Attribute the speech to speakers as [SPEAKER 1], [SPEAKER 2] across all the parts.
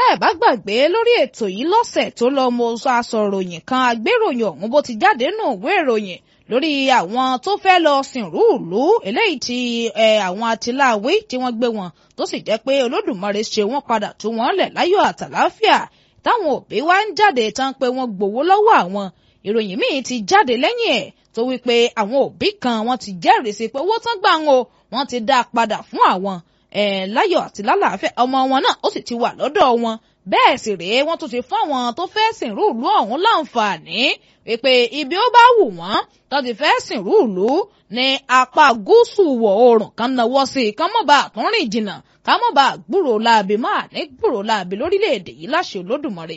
[SPEAKER 1] ẹ̀ bá gbàgbé lórí ètò yìí lọ́sẹ̀ tó lọ mo sọ aṣọ̀ròyìn kan agbéròyìn ọ̀hún bó ti jáde nù ìwé ìròyìn lórí àwọn tó fẹ́ lọ sìnrú ìlú eléyìí tí àwọn atiláwí tí wọ́n gbé wọn tó sì jẹ́ pé olódùmarè ṣe wọ́n padà tú wọ́n lẹ̀ láyọ̀ àtàláfíà táwọn òbí wá ń jáde tán pé wọ́n gbowó lọ́wọ́ àwọn ìròyìn míì ti jáde lẹ́yìn ẹ̀ tó wípé àwọn òbí kan wọ́n ti jẹ́rìí sí pé owó tán gbà ń o wọ́n ti dá a padà fún àwọn láyọ̀ àti lálàáfíà ọmọ wọn náà ó sì ti wà lọ́dọ̀ wọn bẹ́ẹ̀ sì rèé wọ́n tún ti fún àwọn tó fẹ́ sìnrú ìlú ọ̀hún láǹfààní wípé ibi ó bá wù wọ́n tó ti fẹ́ sìnrú ìlú ní apá gúúsù wọ̀ oòrùn kan náwó sí i kán mọ́ bá àtúnrìn jìnnà ká mọ́ bá gbúrò láabi máa ní gbúrò láabi lórílẹ̀‐èdè yìí láṣẹ Olódùmarè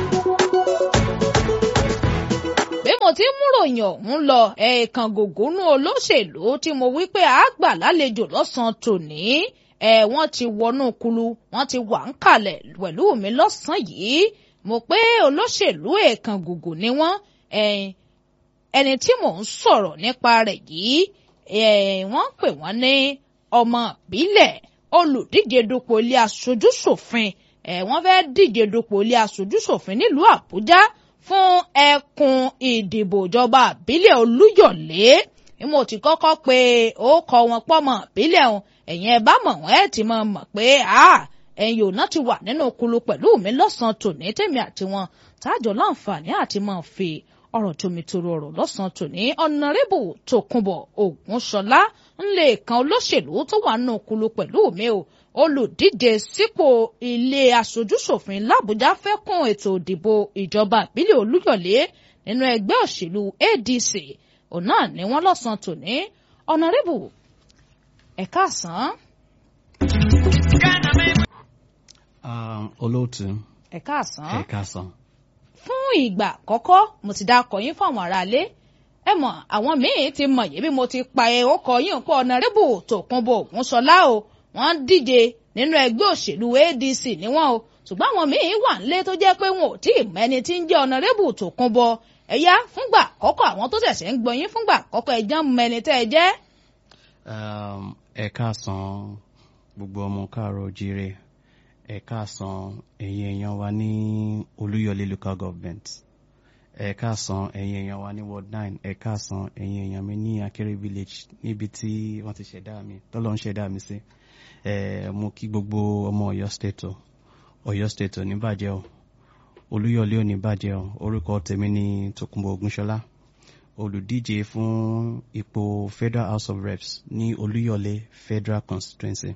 [SPEAKER 1] bí mo ti ń múròyìn ọ̀hún lọ ẹ̀ẹ̀kan gògónú olóṣèlú tí mo wí pé àgbà lálejò lọ́sàn-án tòní ẹ̀ wọ́n ti wọnú kulu wọ́n ti wà ń kalẹ̀ pẹ̀lú mi lọ́sàn-án yìí mo pé olóṣèlú ẹ̀ẹ̀kan gògó ni wọ́n ẹni tí mò ń sọ̀rọ̀ nípa rẹ̀ yìí wọ́n pè wọ́n ní ọmọ ìbílẹ̀ olùdíje dupò ilé aṣojúṣòfin wọ́n fẹ́ díje dupò ilé aṣojúṣòfin nílùú Àbújá fún ẹkùn ìdìbò ìjọba àbílẹ̀ olúyọ̀lé mo ti kọ́kọ́ pé ó kọ wọn pọ́mọ ìbílẹ̀ ọ̀hún ẹ̀yin ẹ bá mọ̀ wọ́n ẹ̀ ti máa mọ̀ pé ẹ̀yin ò náà ti wà nínú kulu pẹ̀lú mi lọ́sàn-án tòní tèmi àti wọn tájọ láǹfààní àti máa fi ọ̀rọ̀ tómitoro ọ̀rọ̀ lọ́sàn-án tòní ọ̀nàrẹ́bù tòkunbọ̀ ògúnṣọlá ńlẹ̀ kan olóṣèlú tó wà nínú kulu pẹ̀lú mi o olùdíje sípò ilé aṣojúṣòfin làbújá fẹ́ kún ètò ìdìbò ìjọba ìbílẹ̀ olúyọ̀lé nínú ẹgbẹ́ òṣèlú adc òun náà ni wọ́n lọ́sàn tòní ọ̀nàrẹ́bù ẹ̀ka àsán.
[SPEAKER 2] olóòtú
[SPEAKER 1] ẹ̀ka àsán.
[SPEAKER 2] ẹ̀ka àsán.
[SPEAKER 1] fún ìgbà àkọ́kọ́ mo ti dákọ̀ yín fún àwọn aráalé ẹ mọ̀ àwọn míín ti mọ̀ yìí bí mo ti pa ẹ̀ ó kọ yín pọ̀ ọ̀nàrẹ́bù tòkunbọ̀ ògúnṣọlá o wọ́n díje nínú ẹgbẹ́ òṣèlú ADC ni wọ́n o ṣùgbọ́n àwọn míín wà nílé tó jẹ́ pé wọn ò tí ì mẹ́ni tí ń jẹ́ ọ̀nàrẹ́bù Tòkunbọ̀ ẹ̀yà fúngbà àkọ́kọ́ àwọn tó ṣẹ̀ṣẹ̀ ń gbọ́ yín fúngbà àkọ́kọ́ ẹ̀jẹ̀ ń mẹ́ni tẹ́ ẹ jẹ́.
[SPEAKER 2] ẹ káàsán gbogbo ọmọ káàárọ̀ jíire ẹ káàsán ẹ̀yin èèyàn wa ní Olúyọ̀lé local government ẹ káàsán ẹ̀yin èèyàn wa ní ward nine ẹ káàsán ẹ̀yin èèyàn mi ní Akéré village níbi tí wọ́n ti ṣẹ̀dá mi tọ́lọ́ ń ṣẹ̀dá mi sí mo kí gbogbo ọmọ Ọ̀yọ́ state o Ọ̀yọ́ state ò ní bàjẹ́ o Olúyọ̀lé ò ní bàjẹ́ o orúkọ tèmi ní Tókunbọ̀ Ògúnṣọlá olùdíje fún ipò Federal House of Reps ní Olúyọ̀lé Federal Constituency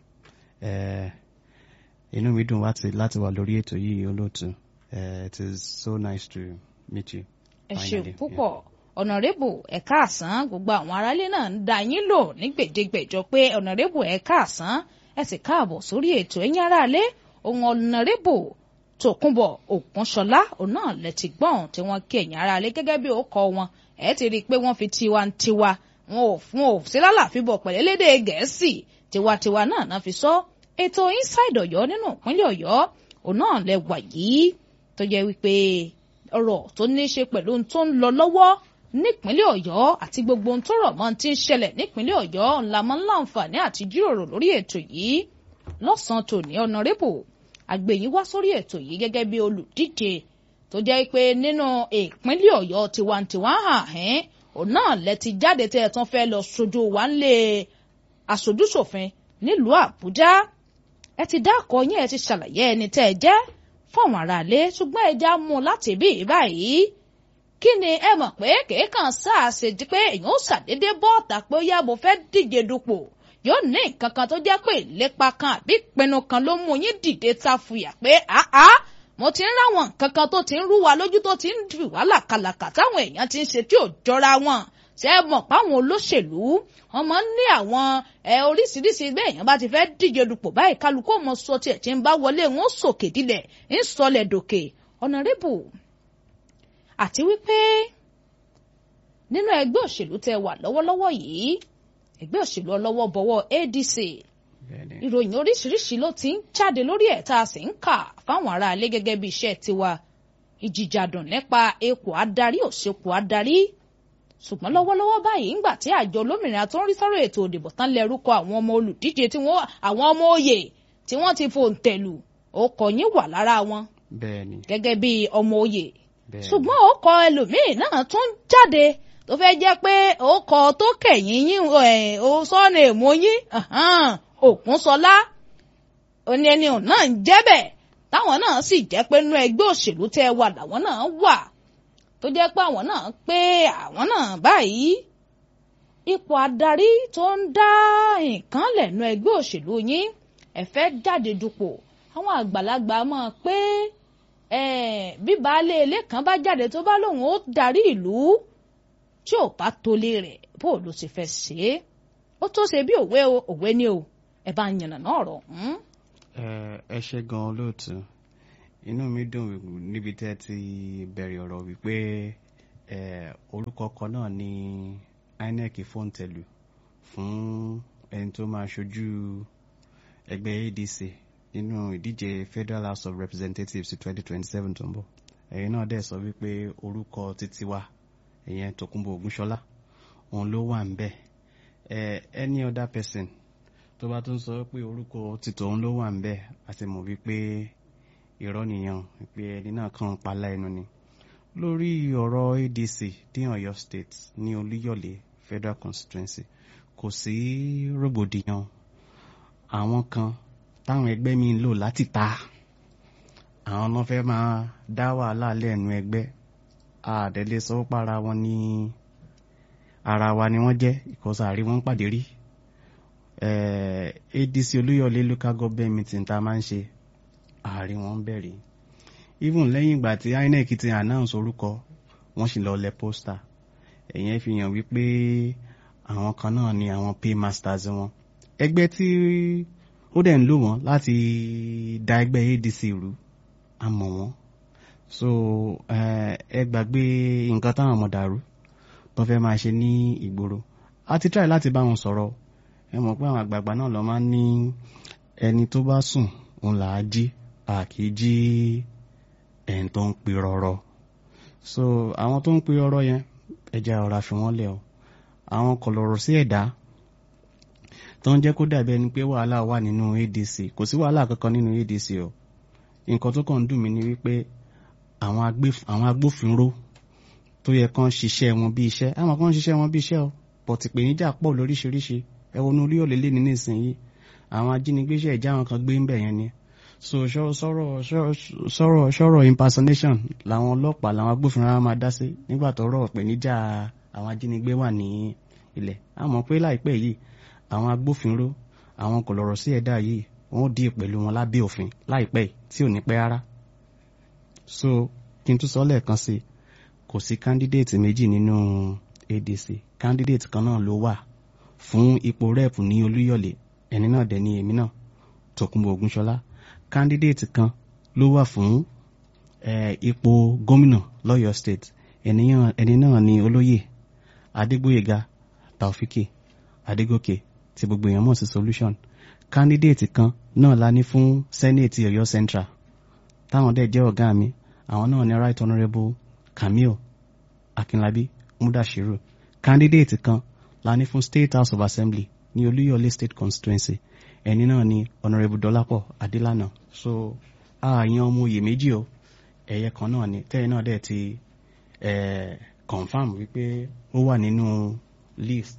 [SPEAKER 2] inú mi dùn láti wà lórí ètò yìí olóòtú it is so nice to meet you.
[SPEAKER 1] ẹ ṣe púpọ̀ ọ̀nàrẹ́bù ẹ̀ka àsán gbogbo àwọn aráalé náà ń da yín lò ní gbèdégbèjọ pé ọ̀nàrẹ́bù ẹ̀ka àsán ẹ sì káàbọ̀ sórí ètò ẹ̀yin aráalé ohun ọ̀nàrẹ́bù tòkunbọ̀ ògúnṣọlá òun náà lẹ ti gbọ́n tí wọ́n kí ẹ̀yin aráalé gẹ́gẹ́ bí orúkọ wọn ẹ̀ ti rí i pé wọ́n fi tiwantiwa wọn ò fún ò sí lálàfíbọ̀ pẹ̀lẹ́lédè gẹ̀ẹ́sì tiwantiwa náà náà fi sọ ètò inside ọ̀yọ́ nínú ìpínlẹ̀ ọ̀yọ́ òun náà lẹ wà yìí tó jẹ́ wípé ọ̀rọ̀ tó ní í ṣe pẹ̀lú ohun tó ń lọ lọ́wọ́ nípínlẹ̀ ọ̀yọ́ àti gbogbo ohun tó rọ̀ mọ́ ti ń ṣẹlẹ̀ nípínlẹ̀ ọ̀yọ́ ńlá máa ń láǹfààní àti jíròrò lórí ètò yìí lọ́sàn-án tòní ọ̀nàrẹ́bù àgbèyìn wá sórí ètò yìí gẹ́gẹ́ bí olùdíje tó jẹ́ pé nínú ìpínlẹ̀ ọ̀yọ́ tiwantiwa hàn ẹ́n òun náà lẹ ti jáde tẹ́ ẹ tán fẹ́ lọ sojú wa ńlé aṣojúṣòfin nílùú àbújá ẹ ti dákọ̀ yín ẹ ti ṣàlàyé ẹni tẹ́ ẹ jẹ́ fáwọn aráalé ṣùgbọ́n ẹ já mú un láti bí báyìí kí ni ẹ mọ̀ pé kéèkàn sáàsì di pé èèyàn ó ṣàdédé bọ́ọ̀tà pé ó yá mo fẹ́ díje dupò yóò ní nǹkan kan tó jẹ́ pé ìlépa kan àbí ìpinnu kan ló mú yín dìde ta fùyà pé àá mo ti ń ráwọn nǹkan kan tó ti ń rú wa lójú tó ti ń fi wá làkàlàkà táwọn èèyàn ti ń ṣe tí ò jọra wọn ṣé ẹ mọ̀ páwọn olóṣèlú wọn máa ń ní àwọn ẹ oríṣiríṣi bẹ́ẹ̀ èèyàn bá ti fẹ́ díje dupò báyìí kálukú ọmọ sọ tiẹ̀ tí ń bá wọlé wọn sòkè dilẹ̀ ń sọlẹ̀ dòkè ọ̀nàrẹ́bù àti wípé nínú ẹgbẹ́ òṣèlú tẹ wà lọ́wọ́lọ́wọ́ yìí ẹgbẹ́ òṣèlú ọlọ́wọ́ bọ̀wọ́ ADC ìròyìn oríṣiríṣi ló ti ń jáde lórí ẹ̀ tá a sì ń kà fáwọn aráalé gẹ́gẹ́ bí iṣẹ́ tiwa ìjìjàdùn nípa ipò adarí òṣèpò adarí ṣùgbọ́n lọ́wọ́lọ́wọ́ báyìí ńgbà tí àjọ olómìnira tó ń rí sọ́rọ̀ ètò òdìbò tán lẹ́rúkọ àwọn ọmọ olùdíje tí wọ́n àwọn ọmọ òye tí wọ́n ti fòǹtẹ̀lù ó kọ yín wà lára wọn
[SPEAKER 2] bẹ́ẹ̀ ni
[SPEAKER 1] gẹ́gẹ́ bí ọmọ oyè
[SPEAKER 2] bẹ́ẹ̀ ni.
[SPEAKER 1] ṣùgbọ́n ó kọ ẹlòmíì náà tún jáde tó fẹ́ jẹ́ pé ó kọ tó kẹ̀yìn yín ẹ̀, ó sọ́nà èmú yín Òkúnsọlá oní ẹni òun náà ń jẹ́ bẹ́ẹ̀ táwọn náà sì jẹ́ pé nínú ẹgbẹ́ òṣèlú tẹ́ ẹ wà làwọn náà wà tó jẹ́ pé àwọn náà pé àwọn náà báyìí ipò adarí tó ń dá nǹkan lẹ́nu ẹgbẹ́ òṣèlú yín ẹ fẹ́ jáde dupò àwọn àgbàlagbà mọ̀ pé eh, bí baálé ilé kan bá jáde tó bá lóun ó darí ìlú tí ò bá tolé rẹ̀ bó ló ti fẹ́ ṣe é ó tó ṣe bí òwe o òwe ni o ẹ bá ń yànnà náà rọ̀ ọ́n.
[SPEAKER 2] ẹ ẹ ṣe gan olóòtú inú mi dùn níbi tẹ́ ti bẹ̀rẹ̀ ọ̀rọ̀ wípé ẹ orúkọ kan náà ni INEC fòǹtẹ̀lù fún ẹni tó máa ṣojú ẹgbẹ́ ADC nínú ìdíje Federal House of Representatives ti twenty twenty seven tó ń bọ̀ ẹ̀yin náà dẹ̀ sọ wípé orúkọ títí wa ìyẹn Tòkunbọ̀ Ògúnṣọlá òun ló wà ń bẹ̀ ẹ any other person tó bá tún sọ pé orúkọ títò òun ló wà ń bẹ̀ a sì mọ̀ wípé irọ́ nìyẹn pé ẹni náà kàn ń palá ẹnu ni lórí ọ̀rọ̀ ADC ní Ọ̀yọ́ State ní Olúyọ̀lé Federal Constituency kò sí rògbòdìyàn àwọn kan táwọn ẹgbẹ́ mi ń lò láti ta àwọn náà fẹ́ máa dá wàhálà lẹ́nu ẹgbẹ́ àdẹ́lẹ́ sọ para wọn ní ara wa ni wọ́n jẹ́ ìkọsàárí wọn ń pàdé rí eh, ADC Olúyọ̀lé local government meeting tá a máa ń ṣe àárín wọn bẹ̀rẹ̀ even lẹ́yìn ìgbà tí INEC ti announce orúkọ wọ́n sì lọ lẹ pósítà ẹ̀yẹn fi hàn wípé àwọn kan náà ni àwọn paymasters wọn ẹgbẹ́ tí ó dẹ̀ ń lò wọ́n láti da ẹgbẹ́ ADC rú a mọ̀ wọ́n so ẹ gbàgbé nǹkan táwọn ọmọ dàrú tó fẹ́ máa ṣe ní ìgboro a ti try láti bá wọn sọ̀rọ̀ ẹ mọ̀ pé àwọn àgbààgbà náà lọ máa ń ní ẹni tó bá sùn òun là á jí a kì í jí ẹni tó ń pe rọrọ so àwọn tó ń pe rọrọ yẹn ẹja ọ̀rá fi wọ́n lẹ̀ o àwọn kọ̀lọ̀rọ̀ sí ẹ̀dá tó ń jẹ́ kó dàbí ẹni pé wàhálà wà nínú ADC kò sí wàhálà kankan nínú ADC o nǹkan tó kàn ń dùn mí ni wípé àwọn agbófinró tó yẹ kán ṣiṣẹ́ wọn bí iṣẹ́ àwọn kan ń ṣiṣẹ́ wọn bí iṣẹ́ o but ìpèníjà pọ̀ lóríṣiríṣi ẹ wọnú orí òlélẹ́ ní nísìnyí àwọn ajínigbé ṣe ìjà àwọn kan gbé ń bẹ̀ yẹn ni so sọ̀rọ̀ sọ̀rọ̀ sọ̀rọ̀ impersonation làwọn ọlọ́pàá làwọn agbófinró máa dá sí nígbà tọ́rọ̀ ìpèníjà àwọn ajínigbé wà ní ilẹ̀ a mọ̀ pé láìpẹ́ yìí àwọn agbófinró àwọn kọ̀lọ̀rọ̀ sí ẹ̀dá yìí wọ́n dì pẹ̀lú wọn lábẹ́ òfin láìpẹ́ tí ò ní pẹ́ rárá so kí n tún sọ lẹ́ẹ̀kan sí kò sí candidate méjì nínú ADC candidate kan náà ló wà fún ipò rep ní Olúyọ̀lé ẹni náà dẹ̀ ni èmi náà Tòkunbọ̀ Ògúnṣọlá candidate kan ló wà fún ipò gómìnà lọ́yọ̀ state ẹni náà ni olóyè Adégbóyèga Taofiki Adégòkè tí gbogbo èèyàn mọ̀ sí solution candidate kan náà la ní fún senate Ọ̀yọ́ central táwọn dẹ̀ jẹ́ ọ̀gá mi àwọn náà ni right honourable Kamil Akinlabi Mudashiru candidate kan la ní fún state house of assembly ní Olúyọ̀lé state constituency ẹni náà ni honourable Dọ́lápọ̀ Adélànà so ààyàn ọmọ oyè méjì o ẹ̀yẹ kan náà ni tẹ́yìn náà dẹ̀ ti confam wípé ó wà nínú list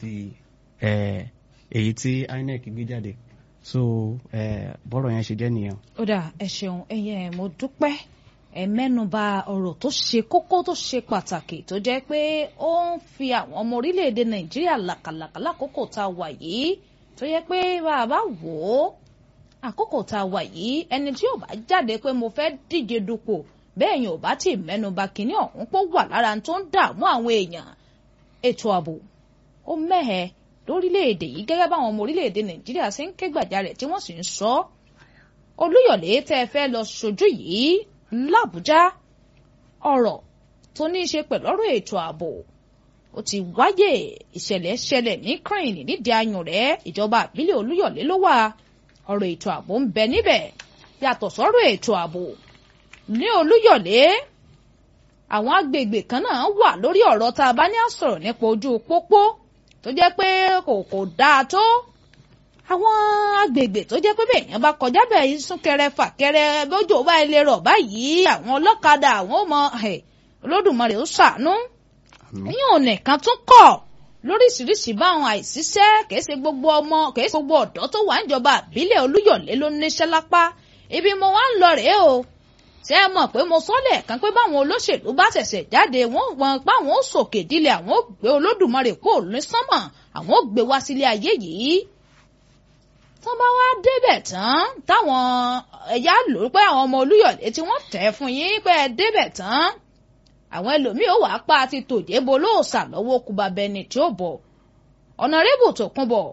[SPEAKER 2] èyí tí INEC gbé jáde so bọ́rọ̀ yẹn ṣe jẹ́ nìyẹn.
[SPEAKER 1] ó dà ẹ ṣeun ẹyẹ mo dúpẹ́ ẹ mẹ́nuba ọ̀rọ̀ tó ṣe kókó tó ṣe pàtàkì tó jẹ́ pé ó ń fi àwọn ọmọ orílẹ̀-èdè Nàìjíríà làkàlàkà lákòókò tá a wà yìí tó yẹ pé bá a bá wò ó àkókò tá a wà yìí ẹni tí ò bá jáde pé mo fẹ́ díje dupò bẹ́ẹ̀ yẹn ò bá tí ì mẹ́nuba kínní ọ̀hún pọ̀ wà lára tó ń dààmú àwọn èèyàn ètò ààbò ó mẹ́hẹ lórílẹ̀‐èdè yìí gẹ́gẹ́ báwọn ọmọ orílẹ̀‐èdè Nàìjíríà ṣe ń ké gbàjarè tí wọ́n sì ń sọ Olúyọ̀lé tẹ́ ẹ fẹ́ lọ ṣojú yìí l'Àbújá ọ̀rọ̀ tó ní í ṣe pẹ̀lú ọ̀rọ̀ ètò ààbò ó ti wáyé ìṣẹ̀lẹ̀ ṣẹlẹ̀ ní crane nídìí ayùn rẹ̀ ìjọba àbílẹ̀ Olúyọ̀lé ló wà ọ̀rọ̀ ètò ààbò ń bẹ níbẹ̀ yàtọ̀ sọ́rọ̀ ètò ààbò ní Olúyọ̀lé àwọn agbègbè kan náà wà lórí ọ̀rọ̀ tá a bá ní àsọ̀rọ̀ nípa ojú pópó tó jẹ́ pé kò kò dáa tó àwọn agbègbè tó jẹ́ pé bẹ́ẹ̀yàn bá kọjá bẹ́ẹ̀ súnkẹrẹ fàkẹrẹ bójú bá ilé rọ̀ báyìí àwọn ọlọ́kadà àwọn ọmọ olódùmarè ó ṣàánú yín ò nìkan tún kọ̀ lóríṣiríṣi báwọn àìsíṣẹ́ kìí ṣe gbogbo ọmọ kìí ṣe gbogbo ọ̀dọ́ tó wà níjọba àbílẹ̀ olúyọ̀lé ló níṣẹ́ lápá ibi mo wá ń lọ rèé o ṣé ẹ mọ̀ pé mo sọ lẹ́ẹ̀kan pé báwọn olóṣèlú bá ṣẹ̀ṣẹ̀ jáde wọ́n gbọ́n páwọn ó sòkè dílé àwọn ó gbé olódùmarè kó ní sánmọ̀ àwọn ó gbé wá sílé ayé yìí tán bá wá débẹ̀ tán táwọn ẹ̀yà lò pé àwọn ọmọ olúyọ̀lé tí wọ́n tẹ̀ fún yín pé ẹ débẹ̀ tán àwọn ẹlòmíì ó wàá pa àti tòjébo lóòsà lọ́wọ́ kúba bẹni tí ó bọ̀ ọ̀nàrẹ́bù tó kún bọ̀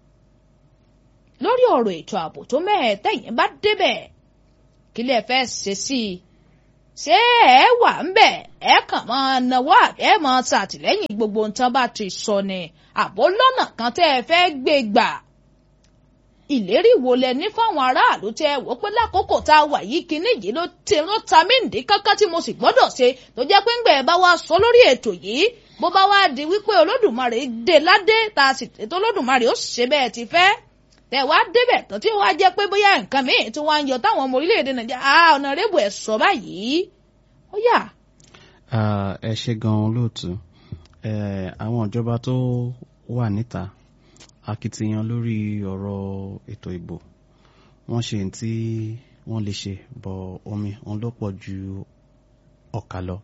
[SPEAKER 1] lórí ọ̀rọ̀ ètò ààbò tó mẹ́ẹ̀ tẹ̀yìn bá débẹ̀ kí lè fẹ́ ṣe sí i ṣé ẹ wà ń bẹ̀ ẹ kàn máa náwó ẹ máa ṣàtìlẹ́yìn gbogbo nǹkan bá ti sọ ni àbó lọ́nà kan tẹ́ ẹ fẹ́ gbé gbà ìlérí wo lẹ ní fáwọn aráàlú tẹ wò pé lákòókò tá a wà yìí kinní yìí ló ti ló ta mí ǹdí kankan tí mo sì gbọ́dọ̀ ṣe tó jẹ́ pé ńgbẹ bá wá sọ lórí ètò yìí bó bá wá di wípé olódùmarè dé ládé tá a sì tètè olódùmarè ó ṣe bẹ́ẹ̀ ti fẹ́ tẹ wá débẹ̀ tó tí wàá jẹ́ pé bóyá nǹkan míì tí wọ́n á yọ táwọn ọmọ orílẹ̀-èdè nàìjíríà á ọ̀nà rébù ẹ̀ sọ báyìí ó yà.
[SPEAKER 2] ẹ ṣe gan-an lóòtú àwọn ìjọba tó wà níta akitiyan lórí ọ̀rọ̀ ètò ìbò wọ́n ṣe tí wọ́n lè ṣe bọ̀ omi òun ló pọ̀ ju ọ̀kà lọ.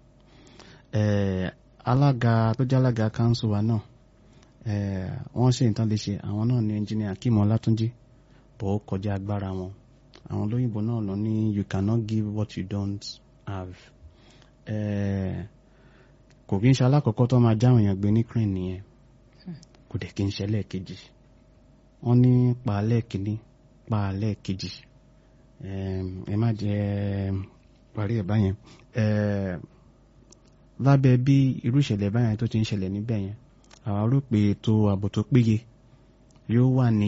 [SPEAKER 2] alága tó jẹ́ alága kanṣu wa náà wọ́n ṣe nǹkan lè ṣe àwọn náà ní ẹnjìnìà Akeem Ọlátúnjí bọ̀ ó kọjá agbára wọn àwọn olóyìnbó náà lọ ní you cannot give what you don't have. kò kí n ṣe alákọ̀ọ́kọ́ tó máa jáwọn èèyàn gbé ní crane nìyẹn kò dẹ̀ kí n ṣe lẹ́ẹ̀kejì wọ́n ní paálẹ̀ kìíní paálẹ̀ kejì ẹ má jẹ́ parí ẹ̀ báyẹn lábẹ́ bí irú ìṣẹ̀lẹ̀ báyẹn tó ti ń ṣẹlẹ̀ níbẹ̀ yẹn àwa rò pé ètò ààbò tó péye yóò wà ní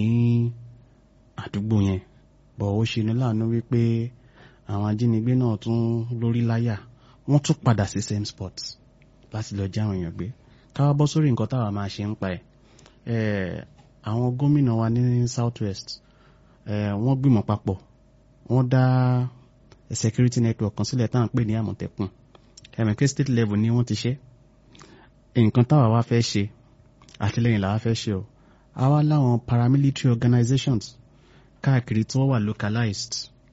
[SPEAKER 2] àdúgbò yẹn bọ̀ ó ṣe ní láàánú wípé àwọn ajínigbé náà tún lórí láyà wọ́n tún padà sí same spot láti lọ já àwọn èèyàn gbé káwá bọ́ sórí nǹkan táwa máa ṣe ń pa ẹ̀ àwọn gómìnà wa ní south west wọ́n gbìmọ̀ papọ̀ wọ́n dá security network kan sílẹ̀ táwọn pè ní àmọ̀tẹ́kùn ẹ̀mẹ̀kẹ́ state level ni wọ́n ti ṣe nǹkan táwa wá fẹ́ ṣe àtìlẹ́yìn làwa fẹ́ ṣe o àwa láwọn paramilitary organizations káàkiri tí wọ́n wà localized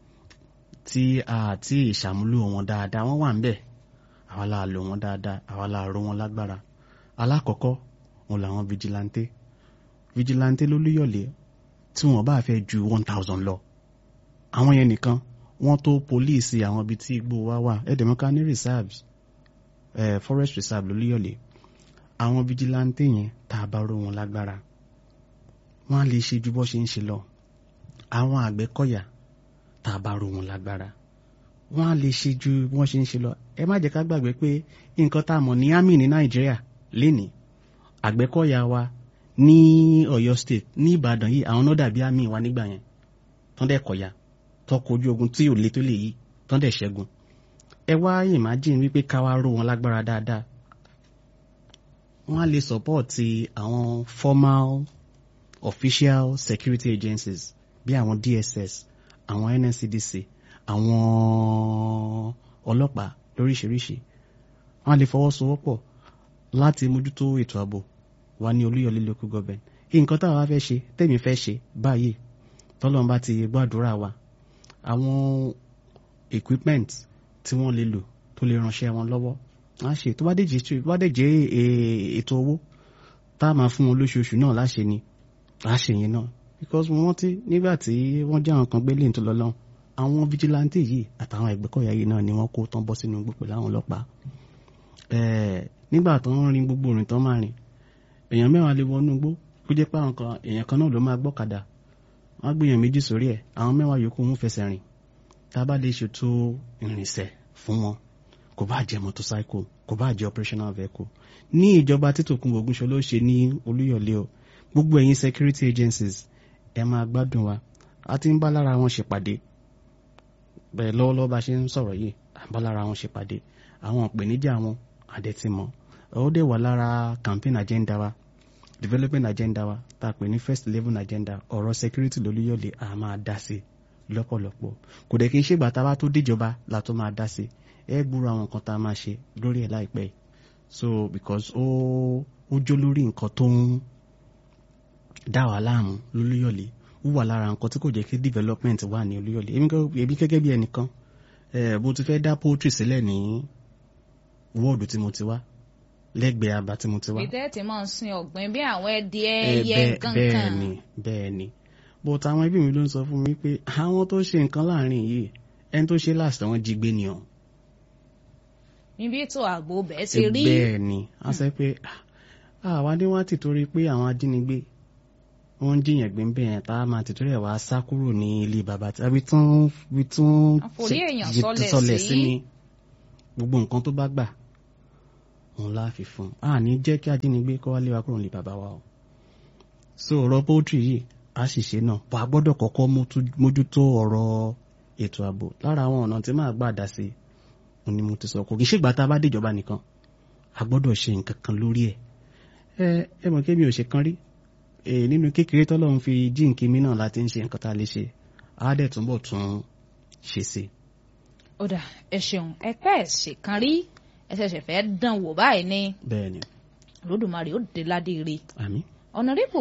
[SPEAKER 2] tí a ti ìṣàmúlò wọn dáadáa wọ́n wà ń bẹ̀ àwa la lò wọn dáadáa àwa la ró wọn lágbára alákọ̀ọ́kọ́ wọn làwọn vigilante vigilante lólúyọ̀lé tí wọ́n bá fẹ́ ju one thousand lọ àwọn yẹn nìkan wọ́n tó pólíìsì àwọn ibi tí igbó wa wà ẹ̀dẹ̀mọ́ká ní reserves eh, forest reserve lólúyọ̀lé àwọn vigilante yẹn tá a bá ró wọn lágbára wọ́n á lè ṣe ju bó ṣe ń ṣe lọ àwọn àgbẹ̀kọ̀yà tá a bá ró wọn lágbára wọ́n á lè ṣe ju bí wọ́n ṣe ń ṣe lọ ẹ má jẹ́ ká gbàgbé pé nǹkan tá a mọ̀ ní army ní nàìjíríà lénìí àgbẹ̀kọ̀yà wa ní Ọ̀yọ́ state ní Ìbàdàn yìí àwọn náà dàbí army wa nígbà yẹn tán dẹ̀ kọ̀yà tán kojú ogun tí ò le tó lè yí tán dẹ̀ ṣẹ́gun ẹ wá imagine wípé ká wá ró wọn lágbára dáadáa wọ́n á lè support àwọn formal official security agencies bí àwọn DSS àwọn NSCDC àwọn ọlọ́pàá lóríṣiríṣi wọ́n á lè fọwọ́sowọ́pọ̀ láti mójútó ètò ààbò wa ní Olúyọ̀lé local government nǹkan táwa wá fẹ́ ṣe tèmi fẹ́ ṣe báyìí tọ́lọ́run bá ti gbàdúrà wa àwọn equipment tí wọ́n lè lò tó lè ránṣẹ́ wọn lọ́wọ́ á ṣe tó bá dé jẹ́ ètò owó tá a máa fún wọn lóṣooṣù náà láṣẹ ni á ṣe yẹn náà because mo rántí nígbà tí wọ́n jẹ́ àwọn kan gbé lẹ́yìn tó lọ lọ́hùn àwọn vigilante yìí àtàwọn ẹgbẹ́kọ̀yà yìí náà ni wọ́n kó tán bọ́ sínú gbogbo láwọn ọlọ́pàá nígbà tó ń rin gbogbo rìn tán máa rìn èèyàn mẹ́wàá lè wọnú igbó kó jẹ́ pé àwọn kan èèyàn kan náà ló máa gbọ́kadà wọ́n á gbìyàn méjì sórí ẹ̀ àwọn mẹ́wàá yòókù ń fẹsẹ̀ rìn tá a bá lè ṣètò ìrìnsẹ̀ fún wọn kò bá jẹ́ motorcycle kò bá jẹ́ operational vehicle ní ìjọba títòkun Ògúnṣọlá ló ṣe ní Olúyọ̀lé o gbogbo ẹ̀yin security agencies ẹ máa gbádùn wa a ti ń bá lára wọn ṣèpàdé bẹ́ẹ̀ lọ́wọ́lọ́wọ́ bá ṣe ń sọ̀rọ̀ yìí à ń bá lára wọn ṣèpàdé àwọn ìpèníjà wọn àdẹ̀tìmọ̀ ó dẹ̀ wà lára campaign agenda wa development agenda wa tá a pè ní first eleven agenda ọ̀rọ̀ security lólúyọ̀lé a máa dá sí lọ́pọ̀lọpọ̀ kò dẹ̀ kí n ṣègbà tá a bá tó déjọba la tó máa dá sí ẹ gbúrò àwọn nǹkan tá a máa ṣe lórí ẹ̀ láìpẹ́ so because ó ó jó lórí nǹkan tó ń dá wa láàmú lólúyọ̀lé ó wà lára nǹkan tí kò jẹ́ kí development wà ní olúyọ̀lé èmi gẹ́gẹ́ bí ẹnìkan bó ti fẹ́ dá poultry sílẹ̀ ní wọ́ọ̀dù tí mo ti wá lẹ́gbẹ̀ẹ́ àbá tí mo ti wá.
[SPEAKER 1] ìtẹ́ tí mo ń sin ọ̀gbìn bí àwọn ẹdìẹ ẹyẹ kankan.
[SPEAKER 2] bẹ́ẹ̀ ni bẹ́ẹ̀ ni but àwọn ẹbí mi ló ń sọ fún mi pé àwọn tó ṣe nǹkan láàrin yìí ẹni tó ṣe last wọn jí gbé ni ọ.
[SPEAKER 1] níbi ètò ààbò bẹ́ẹ̀ ti rí.
[SPEAKER 2] bẹ́ẹ̀ ni a sọ pé àwa ni wọ́n ti torí pé àwọn ajínigbé wọ́n ń jiyàn gbé ń bẹ̀ yẹn tá a máa tètè rẹ̀ wá sá kúrò ní ilé bàbá tí àbí tún bí tún
[SPEAKER 1] àforí èèyàn sọlẹ̀ sí
[SPEAKER 2] ní gbogbo nǹkan tó bá gbà òun la fi fún un a ní jẹ́ kí ajínigbé kọ́ wálé wa kúrò ní bàbá wa o so ọ̀rọ̀ poultry yìí a sì ṣe náà bá a gbọ́dọ̀ kọ́kọ́ mójútó ọ̀rọ̀ ètò ààbò lára àwọn ọ̀nà tí máa gbà dá sí òun ni mo ti sọ kò kì í ṣègbà tá a bá déjọba nìkan a gbọ́dọ̀ ṣe nǹkan kan lórí ẹ̀ ẹ ẹ mọ̀ kí mi ò ṣe kan rí èyí nínú kékeré tọ́lọ́run fi jíǹkí mi náà láti ń ṣe nǹkan tá a lè ṣe á dẹ̀ túnbọ̀ tún ṣe sí.
[SPEAKER 1] ó dà ẹ ṣeun ẹ pẹ́ ẹ̀ ṣèkan rí ẹ ṣẹ̀ṣẹ̀ fẹ́ dán wò báyìí ni
[SPEAKER 2] bẹ́ẹ̀ni
[SPEAKER 1] Olódùmarè ó dé ládé ire
[SPEAKER 2] àmín
[SPEAKER 1] ọ̀nàrẹ́bù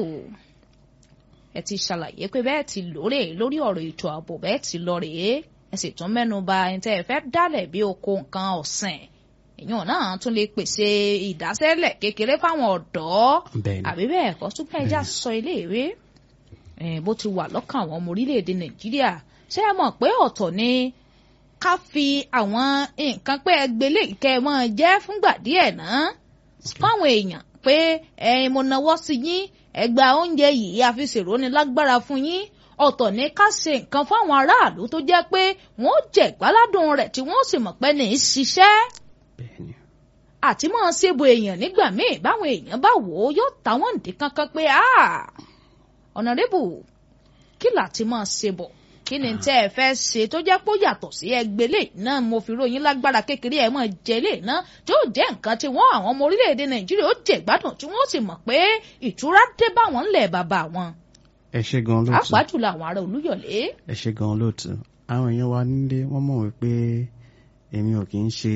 [SPEAKER 1] ẹ ti ṣàlàyé pé bẹ́ẹ̀ ti lóore lórí ọ̀rọ̀ ètò ààbò bẹ́ẹ̀ ti lọ rèé ẹ sì tún mẹ́nu bà ẹni tẹ́ ẹ fẹ́ dálẹ̀ bí oko nǹkan ọ̀sìn èèyàn náà tún lè pèsè ìdásẹ́lẹ̀ kékeré fáwọn ọ̀dọ́
[SPEAKER 2] bẹ́ẹ̀ni
[SPEAKER 1] àbí bẹ́ẹ̀ kọ́ tún bẹ́ẹ̀ já sọ iléèwé bó ti wà lọ́kàn àwọn ọmọ orílẹ̀-èdè Nàìjíríà ṣé ẹ mọ̀ pé ọ̀tọ̀ ni ká fi àwọn nǹkan pé ẹgbẹ́lé ìkẹ́ mọ́ jẹ́ fúngbà díẹ̀ náà fáwọn èèyàn pé ẹ̀yin mo nawọ́ sí yín ẹgbà oúnjẹ yìí àfisèrò ni lágbára fún yín ọ̀tọ̀ ní ká ṣe nǹkan fáwọn aráàlú tó jẹ́ pé wọ́n jẹ̀ gbáládùn rẹ̀ tí wọ́n sì mọ̀ pé ní í ṣiṣẹ́
[SPEAKER 2] bẹ́ẹ̀ni
[SPEAKER 1] àti máa ṣèbò èèyàn nígbà míì báwọn èèyàn bá wò ó yóò táwọn ǹdí kankan pé ọ̀nàrẹ́bù kí láti máa ṣèbọ̀ kí ni tẹ́ ẹ fẹ́ ṣe tó jẹ́ pé ó yàtọ̀ sí ẹgbẹ́lẹ̀ náà mo fi ròyìn lágbára kékeré ẹ̀ mọ̀ jẹ́lẹ̀ náà tí ó jẹ́ nǹkan tí wọ́n àwọn ọmọ orílẹ̀-èdè nàìjíríà ó jẹ́ gbádùn tí wọ́n sì mọ̀ pé ìtura dé báwọn ńlẹ̀ bàbá wọn.
[SPEAKER 2] ẹ ṣe gan lóòtú
[SPEAKER 1] pàápàá jùlọ àwọn ará olúyọ̀lé.
[SPEAKER 2] ẹ ṣe gan lóòtú àwọn èèyàn wa nílé wọ́n mọ̀ wípé èmi ò kì í ṣe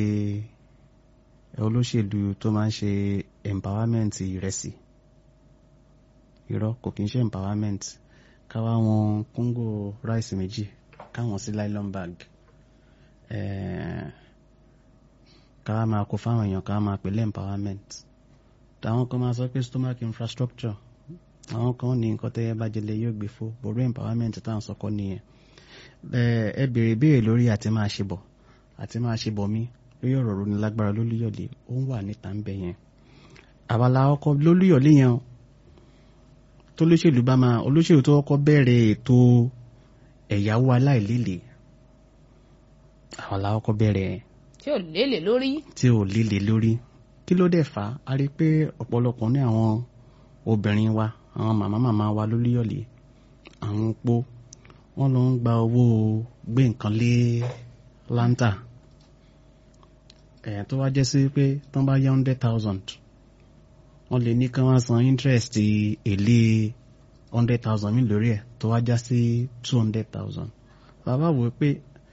[SPEAKER 2] olóṣèlú tó máa ń ṣe empowerment ìrẹsì irọ́ kò kì í ṣe empowerment káwá wọn kóńgò ráìsì méjì káwọn sí nylon bag káwá máa kó fáwọn èèyàn káwá máa pèlè empowerment táwọn kan máa sọ pé stomach infrastructure àwọn kan ní nǹkan tẹ́yẹ bá jẹlẹ̀ yóò gbé fún borí empowerment táwọn sọkọ nìyẹn ẹ béèrè béèrè lórí àti máa ṣe bọ̀ àti máa ṣe bọ̀ mí lórí ọ̀rọ̀ ronú lágbára lólúyọ̀lé ó ń wà níta ń bẹ yẹn àbálá ọkọ lólúyọ̀lé yẹn tó lóṣèlú bá máa olóṣèlú tó kọ́kọ́ bẹ̀rẹ̀ ètò ẹ̀yáwó aláìlélẹ̀ àwọn làwọn kọ́ bẹ̀rẹ̀
[SPEAKER 1] tí ò lélẹ̀ lórí.
[SPEAKER 2] tí ò lélẹ̀ lórí kí ló dẹ̀ fà á a rí i pé ọ̀pọ̀lọpọ̀ ní àwọn obìnrin wa àwọn màmá màmá wa lólúyọ̀lé àwọn opó wọ́n lọ ń gba owó gbé nǹkan lé láńtà ẹ̀ tó wá jẹ́ sí pé tán bá yá hundred thousand wọ́n lè ní kí wọ́n san interest èlé hundred thousand mi lórí ẹ̀ tó wá já sí two hundred thousand bàbá wò pé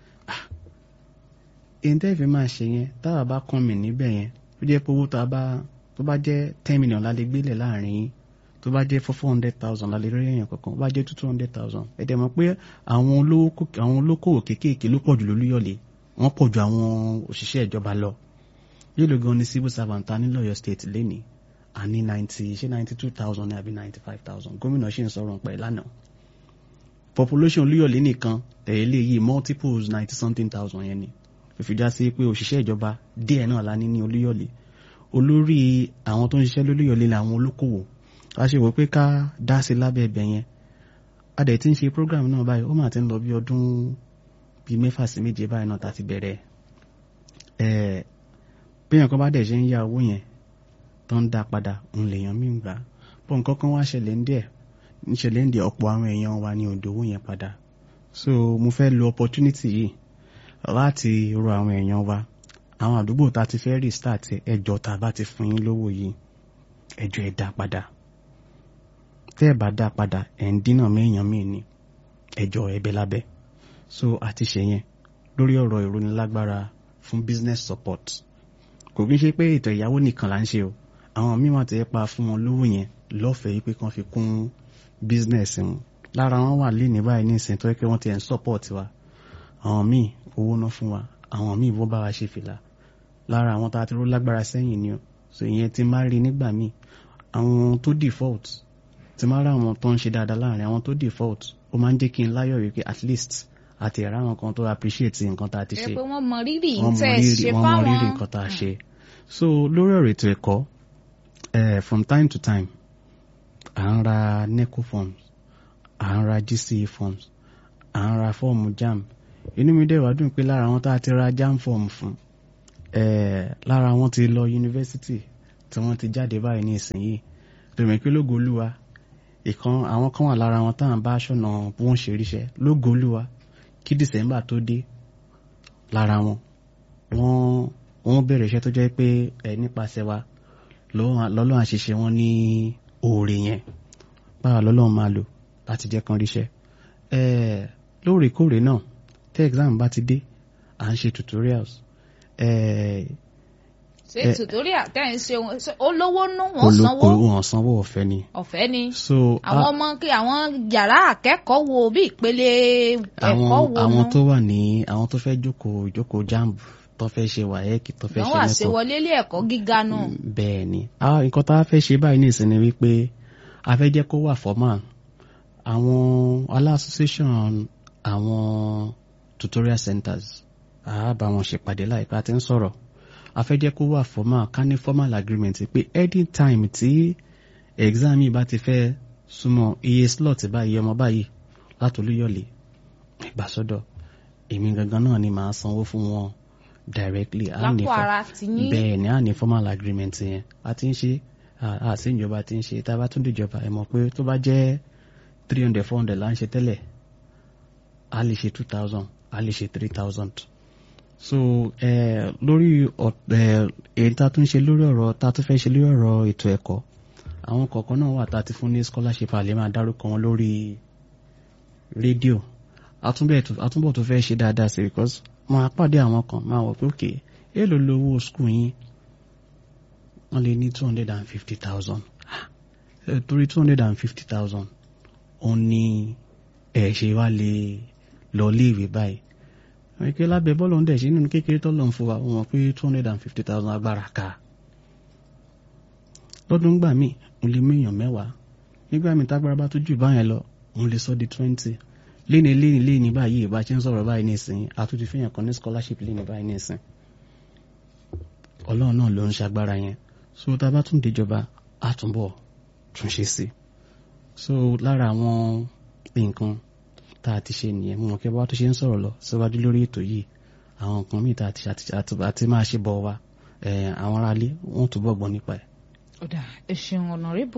[SPEAKER 2] èyí tẹ́ fi máa ṣe yẹn táwa bá kàn mí níbẹ̀ yẹn ó jẹ́ pé owó tó bá jẹ́ ten million la lè gbélé láàrin yín tó bá jẹ́ four hundred thousand la lè rí èèyàn kankan ó bá jẹ́ two hundred thousand ẹ dẹ̀ mọ̀ pé àwọn olókòwò kéékèèké ló pọ̀ jù lólúyọ̀lé wọ́n pọ̀ ju àwọn òṣìṣẹ́ ìjọba lọ yóò gan ni civil servant ta ní lọ́yọ̀ state lénìí àní ninety ṣé ninety two thousand ní àbí ninety five thousand gómìnà ṣì ń sọ̀rọ̀ pẹ̀ lánàá population olúyọ̀lé nìkan tẹ̀lé yìí multiples ninety something thousand yẹn ni fífi já sí pé òṣìṣẹ́ ìjọba díẹ̀ náà la ní ní olúyọ̀lé olórí àwọn tó ń ṣiṣẹ́ lólúyọ̀lé làwọn olókòwò a ṣe wò pé ká dá sí lábẹ́ ẹbẹ̀ yẹn a dẹ̀ ti ń ṣe program náà báyìí ó mà ti ń lọ bí ọdún bíi mẹ́fà sí méje báyìí náà tá a ti bẹ̀rẹ̀ ẹ̀ béèyàn kan bá dẹ̀ ṣe ń yá owó yẹn tó ń dá padà òun lèèyàn mí ń gbà bọ́ nǹkan kan wá ṣẹlẹ̀ ń díẹ̀ ń ṣẹlẹ̀ ń díẹ̀ ọ̀pọ̀ àwọn èèyàn wa ní òdò owó yẹn padà so mo fẹ́ lo opportunity yìí láti rọ àwọn èèyàn wa àwọn àdúgbò tá a ti fẹ́ restart ẹjọ́ tá a bá ti fún yín lówó yìí ẹjọ́ ẹ dá padà tẹ́ ẹ̀ bá dá padà ẹ̀ ń dínà méèyàn míì ní ẹjọ́ ẹ̀bẹ̀ lábẹ́ so àti ṣe yẹn lórí ọ̀rọ̀ ìrónilágbára fún business support kò kí n ṣe pé ètò ìyàwó nìkan là ń ṣe o àwọn míì wọn ti pa fún wọn lówó yẹn lọ́fẹ̀ẹ́ pé kán fi kún business wọn lára wọn wà lé ní báyìí ní ìsìn tó yẹ kí wọ́n ti ẹ̀ ń support wa àwọn míì owó ná fún wa àwọn míì wọ́n bá wa ṣe fìlà lára àwọn tá a ti ró lágbára sẹ́yìn ni o so ìyẹn ti máa rí nígbà míì àwọn tó default ti máa rá àwọn tó ń ṣe dáadáa láàrin àwọn tó default ó máa ń jẹ́ kí n láyọ̀ wípé at least àti ẹ̀rá àwọn kan tó appreciate nǹkan tá a ti ṣe
[SPEAKER 1] pé wọ́n mọ rírì
[SPEAKER 2] wọ́n
[SPEAKER 1] tẹ́
[SPEAKER 2] mọ
[SPEAKER 1] ẹ
[SPEAKER 2] rírì
[SPEAKER 1] ṣe
[SPEAKER 2] wọ́n mọ rírì
[SPEAKER 1] fáwọn
[SPEAKER 2] nǹkan tá a ṣe so lórí ọ̀rọ̀ ètò ẹ̀kọ́ eh, from time to time à ń ra neco forms à ń ra GCE forms à ń ra fọ́ọ̀mù JAMB inú mi dẹ̀ wá dùn pé lára àwọn tá a ti ra JAMB form fún eh, lára wọn ti lọ yunifásitì tí wọ́n ti jáde báyìí ní ìsinyìí tòmí pé lógo olúwa ìkan àwọn kan wà lára wọn táwọn bá aṣọ́nà bí wọ́n ṣe ríṣẹ́ lógo olúwa kí december tó dé lára wọn wọ́n wọ́n bẹ̀rẹ̀ iṣẹ́ tó jẹ́ pé ẹ nípasẹ̀ wa lọ́lọ́run àṣìṣe wọn ní oore yẹn báwa lọ́lọ́run máa lò láti jẹ́ kan ríṣẹ́ ẹ lóòrèkóòrè náà tí exam bá ti dé à ń ṣe tutorials ẹ
[SPEAKER 1] ṣe
[SPEAKER 2] ẹ-
[SPEAKER 1] tutorial tẹ́ ẹ ń ṣe wọn- ṣe olówó nú wọn
[SPEAKER 2] olóko
[SPEAKER 1] sanwó
[SPEAKER 2] wọn sanwó ọ̀fẹ́ ni
[SPEAKER 1] ọ̀fẹ́ ni
[SPEAKER 2] so
[SPEAKER 1] àwọn
[SPEAKER 2] a-
[SPEAKER 1] ọmọ kí àwọn yàrá akẹ́kọ̀ọ́ wo bí ìpele ẹ̀kọ́
[SPEAKER 2] àwọn
[SPEAKER 1] wo
[SPEAKER 2] àwọn
[SPEAKER 1] nú
[SPEAKER 2] tó wà ní àwọn tó fẹ́ jókòó ìjókòó jamb tó fẹ́ ṣe wáyẹ́kì tó fẹ́
[SPEAKER 1] ìdánwò
[SPEAKER 2] ṣe nẹ́kọ̀ọ́
[SPEAKER 1] àṣewọlé ilé ẹ̀kọ́ gíga nù
[SPEAKER 2] bẹ́ẹ̀ ni Ah, nǹkan tá a fẹ́ ṣe báyìí nìsín ni wípé a fẹ́ jẹ́ kó wà formal àwọn aláṣọ́sẹ́sọ̀n àwọn tutorial centers a bá wọn ṣèpàdé láìpẹ́ àti ń sọ̀rọ̀ a fẹ́ jẹ́ kó wà formal ká ní formal agreement pé anytime tí exam yìí bá ti fẹ́ súnmọ́ iye slot báyìí ọmọ báyìí látòlúyọ̀lé ìgbàsọ́dọ̀ èmi gangan náà ni màá sanwó fún wọn directly a ní
[SPEAKER 1] lápò
[SPEAKER 2] fọ-
[SPEAKER 1] ara ti yín
[SPEAKER 2] bẹ́ẹ̀ ni a ní formal agreement yẹn a ti ń ṣe a sí ìjọba ti ń ṣe tá a bá tún dìjọba ẹ mọ̀ pé tó bá jẹ́ three hundred four hundred là ń ṣe tẹ́lẹ̀ a lè ṣe two thousand a lè ṣe three thousand so eh, lórí ọ̀- eh, èyí tá a tún ṣe lórí ọ̀rọ̀ tá a tún fẹ́ ṣe lórí ọ̀rọ̀ ètò ẹ̀kọ́ àwọn kọ̀ọ̀kan náà wà tá a ti fún ní scholarship a lè máa dárúkọ wọn lórí rédíò àtúnbẹ̀ tó- àtúnbọ̀ tó fẹ́ ṣe dáadáa sí because máa pàdé àwọn kan máa wọ̀ pé òkè èèlò lówó school yín wọ́n lè ní two hundred and fifty thousand torí two hundred and fifty thousand òun ni ẹ̀ ṣe wá lè lọ léèwé báyìí wọ́n ké lábẹ́ bọ́ọ̀lù ń dẹ̀ ṣe nínú kékeré tọ́lọ̀ ń fún wa wọ́n mọ̀ pé two hundred and fifty thousand agbára ká lọ́dún gbà mí mo lè méèyàn mẹ́wàá nígbà míì tágbára bá tó jù báyẹn lọ mo lè sọ di twenty léni léni léni báyìí bá ṣe ń sọ̀rọ̀ báyìí nísìnyí àtúntì fihàn kan ní scholarship léni báyìí nísìnyí ọlọ́run náà ló ń ṣagbára yẹn so tá a bá tún déjọba á túnbọ̀ tún ṣe sí so lára àwọn nǹkan tá a ti ṣe nìyẹn mo mọ̀ kí wọ́n tó ṣe ń sọ̀rọ̀ lọ síwájú lórí ètò yìí àwọn nǹkan míì tá a ti ṣe àti- àti àti máa ṣe bọ̀ wa eh, àwọn aráalé wọ́n túbọ̀ gbọ́ nípa ẹ̀.
[SPEAKER 1] ọ̀dà ẹ̀sìn ọ̀nàrẹ́bù